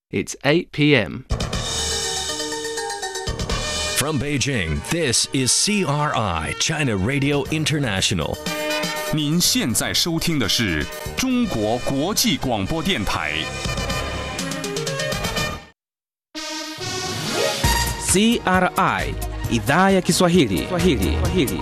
It's 8 p.m. From Beijing, this is CRI, China Radio International. 您现在收听的是中国国际广播电台。 CRI idhaa ya Kiswahili. Kiswahili. Kiswahili.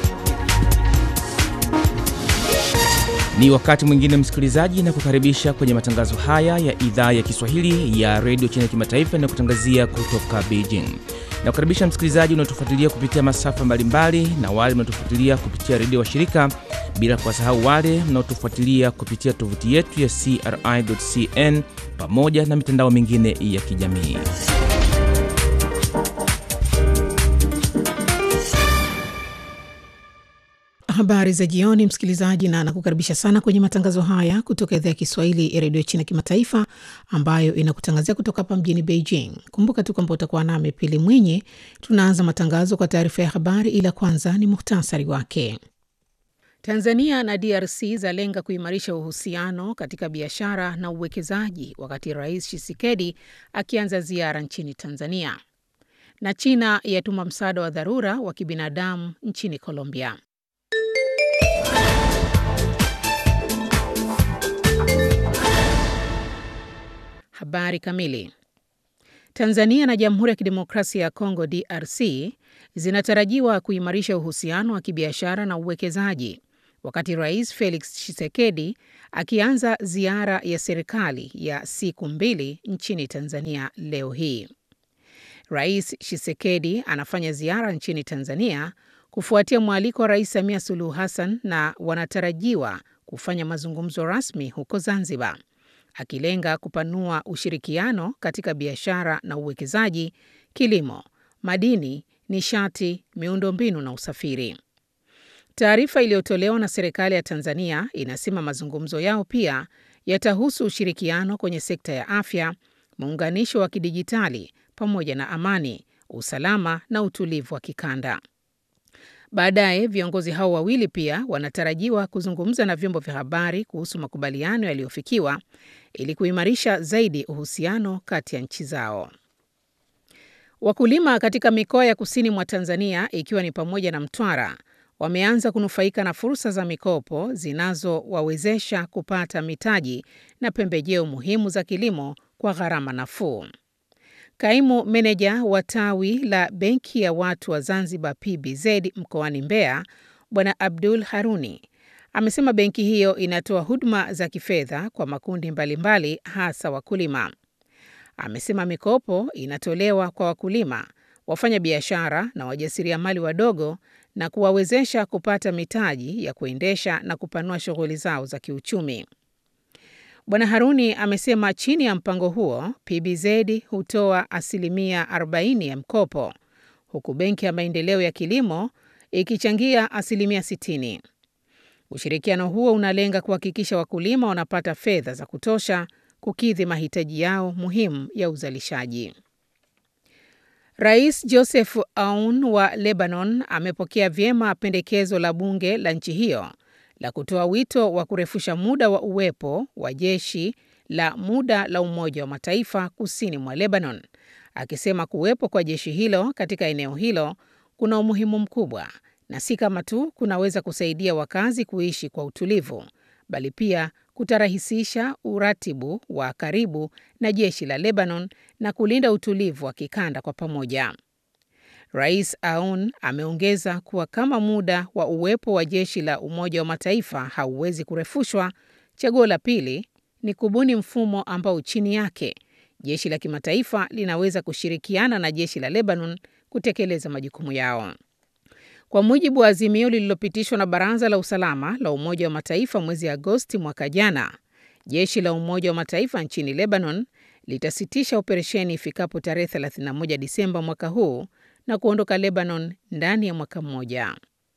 Ni wakati mwingine msikilizaji, na kukaribisha kwenye matangazo haya ya idhaa ya Kiswahili ya redio China Kimataifa inayokutangazia kutoka Beijing. Na kukaribisha msikilizaji unaotufuatilia kupitia masafa mbalimbali na wale mnaotufuatilia kupitia redio washirika, bila kuwasahau wale mnaotufuatilia kupitia tovuti yetu ya CRI.cn pamoja na mitandao mingine ya kijamii. Habari za jioni, msikilizaji, na nakukaribisha sana kwenye matangazo haya kutoka idhaa ya Kiswahili ya redio China Kimataifa, ambayo inakutangazia kutoka hapa mjini Beijing. Kumbuka tu kwamba utakuwa nami Pili Mwinyi. Tunaanza matangazo kwa taarifa ya habari, ila kwanza ni muhtasari wake. Tanzania na DRC zalenga kuimarisha uhusiano katika biashara na uwekezaji, wakati Rais Tshisekedi akianza ziara nchini Tanzania. Na China yatuma msaada wa dharura wa kibinadamu nchini Colombia. Habari kamili. Tanzania na Jamhuri ya Kidemokrasia ya Kongo DRC zinatarajiwa kuimarisha uhusiano wa kibiashara na uwekezaji wakati Rais Felix Tshisekedi akianza ziara ya serikali ya siku mbili nchini Tanzania leo hii. Rais Tshisekedi anafanya ziara nchini Tanzania kufuatia mwaliko wa Rais Samia Suluhu Hassan na wanatarajiwa kufanya mazungumzo rasmi huko Zanzibar akilenga kupanua ushirikiano katika biashara na uwekezaji, kilimo, madini, nishati, miundombinu na usafiri. Taarifa iliyotolewa na serikali ya Tanzania inasema mazungumzo yao pia yatahusu ushirikiano kwenye sekta ya afya, muunganisho wa kidijitali pamoja na amani, usalama na utulivu wa kikanda. Baadaye viongozi hao wawili pia wanatarajiwa kuzungumza na vyombo vya habari kuhusu makubaliano yaliyofikiwa ili kuimarisha zaidi uhusiano kati ya nchi zao. Wakulima katika mikoa ya kusini mwa Tanzania ikiwa ni pamoja na Mtwara wameanza kunufaika na fursa za mikopo zinazowawezesha kupata mitaji na pembejeo muhimu za kilimo kwa gharama nafuu. Kaimu meneja wa tawi la Benki ya Watu wa Zanzibar PBZ mkoani Mbeya, Bwana Abdul Haruni amesema benki hiyo inatoa huduma za kifedha kwa makundi mbalimbali mbali, hasa wakulima. Amesema mikopo inatolewa kwa wakulima, wafanya biashara na wajasiriamali wadogo na kuwawezesha kupata mitaji ya kuendesha na kupanua shughuli zao za kiuchumi. Bwana Haruni amesema chini ya mpango huo PBZ hutoa asilimia 40 ya mkopo huku Benki ya Maendeleo ya Kilimo ikichangia asilimia 60. Ushirikiano huo unalenga kuhakikisha wakulima wanapata fedha za kutosha kukidhi mahitaji yao muhimu ya uzalishaji. Rais Joseph Aoun wa Lebanon amepokea vyema pendekezo la bunge la nchi hiyo la kutoa wito wa kurefusha muda wa uwepo wa jeshi la muda la Umoja wa Mataifa kusini mwa Lebanon, akisema kuwepo kwa jeshi hilo katika eneo hilo kuna umuhimu mkubwa na si kama tu kunaweza kusaidia wakazi kuishi kwa utulivu, bali pia kutarahisisha uratibu wa karibu na jeshi la Lebanon na kulinda utulivu wa kikanda kwa pamoja. Rais Aoun ameongeza kuwa kama muda wa uwepo wa jeshi la Umoja wa Mataifa hauwezi kurefushwa, chaguo la pili ni kubuni mfumo ambao chini yake jeshi la kimataifa linaweza kushirikiana na jeshi la Lebanon kutekeleza majukumu yao. Kwa mujibu wa azimio lililopitishwa na Baraza la Usalama la Umoja wa Mataifa mwezi Agosti mwaka jana, jeshi la Umoja wa Mataifa nchini Lebanon litasitisha operesheni ifikapo tarehe 31 Disemba mwaka huu na kuondoka Lebanon ndani ya mwaka mmoja.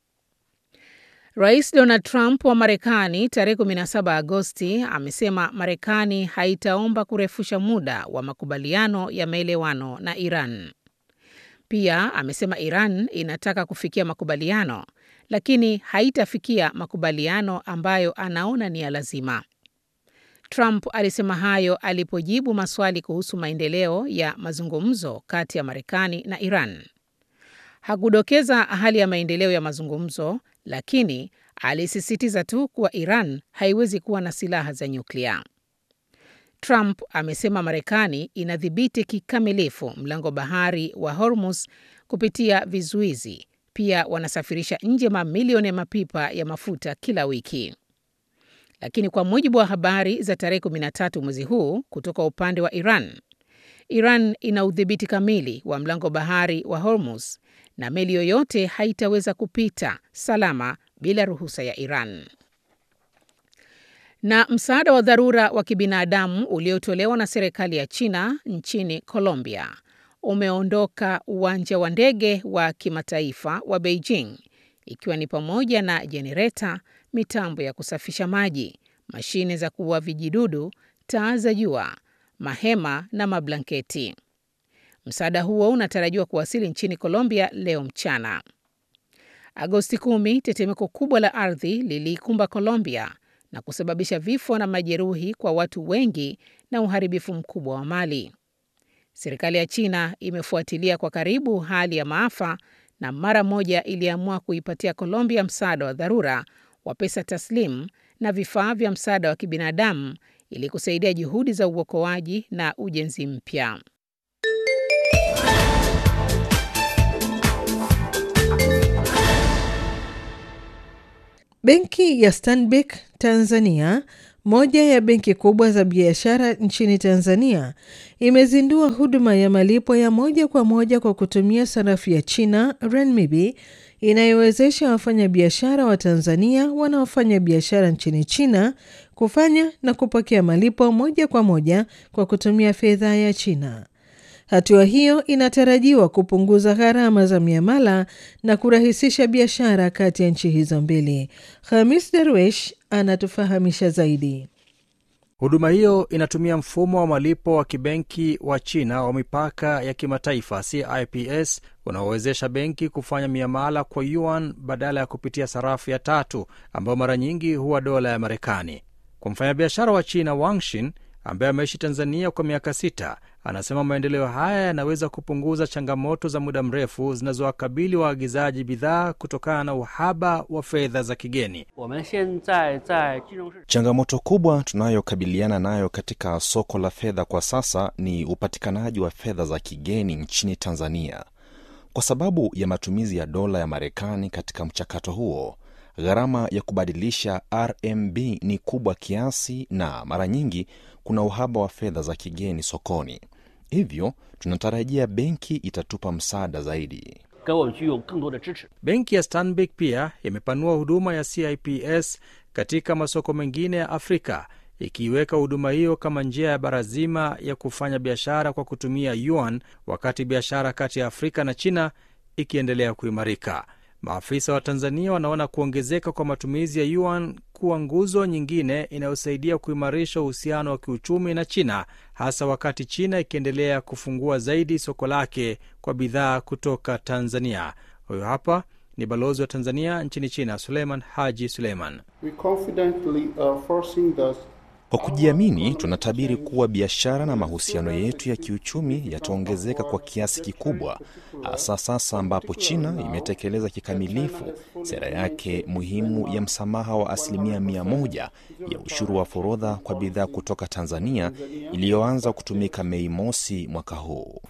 Rais Donald Trump wa Marekani tarehe 17 Agosti amesema Marekani haitaomba kurefusha muda wa makubaliano ya maelewano na Iran. Pia amesema Iran inataka kufikia makubaliano lakini haitafikia makubaliano ambayo anaona ni ya lazima. Trump alisema hayo alipojibu maswali kuhusu maendeleo ya mazungumzo kati ya Marekani na Iran. Hakudokeza hali ya maendeleo ya mazungumzo, lakini alisisitiza tu kuwa Iran haiwezi kuwa na silaha za nyuklia. Trump amesema Marekani inadhibiti kikamilifu mlango bahari wa Hormuz kupitia vizuizi. Pia wanasafirisha nje mamilioni ya mapipa ya mafuta kila wiki. Lakini kwa mujibu wa habari za tarehe 13 mwezi huu kutoka upande wa Iran, Iran ina udhibiti kamili wa mlango bahari wa Hormuz na meli yoyote haitaweza kupita salama bila ruhusa ya Iran. Na msaada wa dharura wa kibinadamu uliotolewa na serikali ya China nchini Colombia umeondoka uwanja wa ndege wa kimataifa wa Beijing ikiwa ni pamoja na jenereta, mitambo ya kusafisha maji, mashine za kuua vijidudu, taa za jua, mahema na mablanketi. Msaada huo unatarajiwa kuwasili nchini Colombia leo mchana. Agosti 10, tetemeko kubwa la ardhi liliikumba Colombia na kusababisha vifo na majeruhi kwa watu wengi na uharibifu mkubwa wa mali. Serikali ya China imefuatilia kwa karibu hali ya maafa na mara moja iliamua kuipatia Colombia msaada wa dharura wa pesa taslimu na vifaa vya msaada wa kibinadamu ili kusaidia juhudi za uokoaji na ujenzi mpya. Benki ya Stanbic Tanzania, moja ya benki kubwa za biashara nchini Tanzania, imezindua huduma ya malipo ya moja kwa moja kwa kutumia sarafu ya China renminbi inayowezesha wafanyabiashara wa Tanzania wanaofanya biashara nchini China kufanya na kupokea malipo moja kwa moja kwa kutumia fedha ya China. Hatua hiyo inatarajiwa kupunguza gharama za miamala na kurahisisha biashara kati ya nchi hizo mbili. Hamis Darwesh anatufahamisha zaidi. Huduma hiyo inatumia mfumo wa malipo wa kibenki wa China wa mipaka ya kimataifa CIPS unaowezesha benki kufanya miamala kwa yuan badala ya kupitia sarafu ya tatu ambayo mara nyingi huwa dola ya Marekani. Kwa mfanyabiashara wa China Wangshin ambaye ameishi Tanzania kwa miaka sita, anasema maendeleo haya yanaweza kupunguza changamoto za muda mrefu zinazowakabili waagizaji bidhaa kutokana na uhaba wa fedha za kigeni. Changamoto kubwa tunayokabiliana nayo katika soko la fedha kwa sasa ni upatikanaji wa fedha za kigeni nchini Tanzania. Kwa sababu ya matumizi ya dola ya Marekani katika mchakato huo, gharama ya kubadilisha RMB ni kubwa kiasi na mara nyingi kuna uhaba wa fedha za kigeni sokoni. Hivyo tunatarajia benki itatupa msaada zaidi. Benki ya Stanbic pia imepanua huduma ya CIPS katika masoko mengine ya Afrika, ikiiweka huduma hiyo kama njia ya bara zima ya kufanya biashara kwa kutumia yuan, wakati biashara kati ya Afrika na China ikiendelea kuimarika. Maafisa wa Tanzania wanaona kuongezeka kwa matumizi ya yuan kuwa nguzo nyingine inayosaidia kuimarisha uhusiano wa kiuchumi na China, hasa wakati China ikiendelea kufungua zaidi soko lake kwa bidhaa kutoka Tanzania. Huyo hapa ni balozi wa Tanzania nchini China, Suleiman Haji Suleiman. Kwa kujiamini, tunatabiri kuwa biashara na mahusiano yetu ya kiuchumi yataongezeka kwa kiasi kikubwa, hasa sasa ambapo China imetekeleza kikamilifu sera yake muhimu ya msamaha wa asilimia mia moja ya ushuru wa forodha kwa bidhaa kutoka Tanzania iliyoanza kutumika Mei mosi mwaka huu.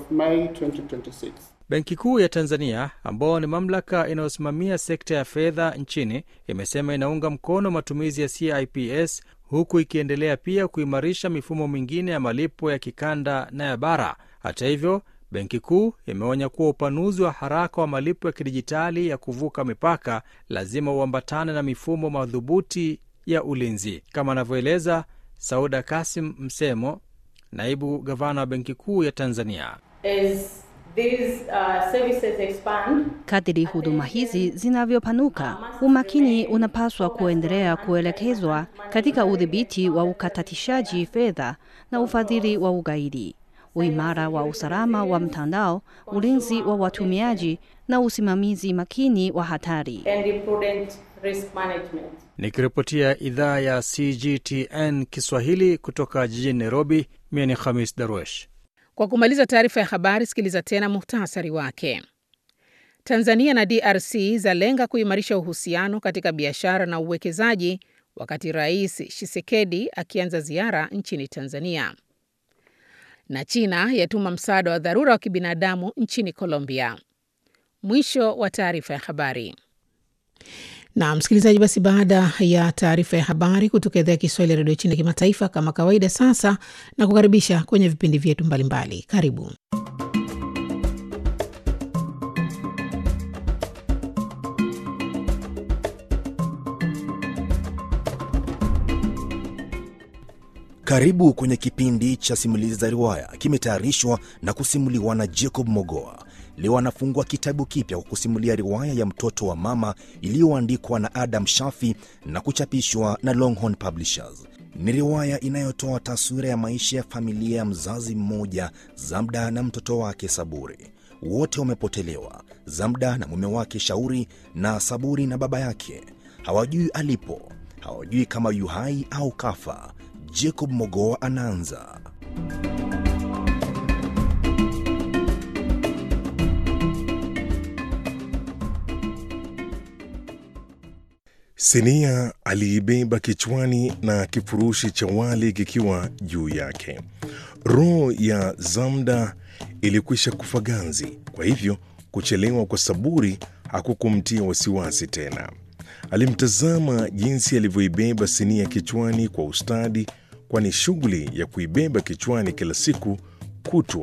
Benki Kuu ya Tanzania, ambao ni mamlaka inayosimamia sekta ya fedha nchini, imesema inaunga mkono matumizi ya CIPS huku ikiendelea pia kuimarisha mifumo mingine ya malipo ya kikanda na ya bara. Hata hivyo, benki kuu imeonya kuwa upanuzi wa haraka wa malipo ya kidijitali ya kuvuka mipaka lazima uambatane na mifumo madhubuti ya ulinzi, kama anavyoeleza Sauda Kasim Msemo, naibu gavana wa benki kuu ya Tanzania. As these, uh, services expand, Kadiri huduma hizi zinavyopanuka, umakini unapaswa kuendelea kuelekezwa katika udhibiti wa ukatatishaji fedha na ufadhili wa ugaidi, uimara wa usalama wa mtandao, ulinzi wa watumiaji na usimamizi makini wa hatari. and the prudent risk management. Nikiripotia idhaa ya CGTN Kiswahili kutoka jijini Nairobi, mie ni Khamis Darwesh. Kwa kumaliza taarifa ya habari, sikiliza tena muhtasari wake. Tanzania na DRC zalenga kuimarisha uhusiano katika biashara na uwekezaji wakati Rais Tshisekedi akianza ziara nchini Tanzania. Na China yatuma msaada wa dharura wa kibinadamu nchini Colombia. Mwisho wa taarifa ya habari. Na msikilizaji, basi baada ya taarifa ya habari kutoka idhaa ya Kiswahili ya redio China ya kimataifa, kama kawaida, sasa na kukaribisha kwenye vipindi vyetu mbalimbali. Karibu. Karibu kwenye kipindi cha simulizi za riwaya, kimetayarishwa na kusimuliwa na Jacob Mogoa. Leo anafungua kitabu kipya kwa kusimulia riwaya ya mtoto wa mama iliyoandikwa na Adam Shafi na kuchapishwa na Longhorn Publishers. Ni riwaya inayotoa taswira ya maisha ya familia ya mzazi mmoja, Zamda na mtoto wake Saburi. Wote wamepotelewa, Zamda na mume wake Shauri, na Saburi na baba yake. Hawajui alipo, hawajui kama yu hai au kafa. Jacob Mogoa anaanza. Sinia aliibeba kichwani na kifurushi cha wali kikiwa juu yake. Roho ya Zamda ilikwisha kufa ganzi, kwa hivyo kuchelewa kwa Saburi hakukumtia wasiwasi tena. Alimtazama jinsi alivyoibeba sinia kichwani kwa ustadi, kwani shughuli ya kuibeba kichwani kila siku kutwa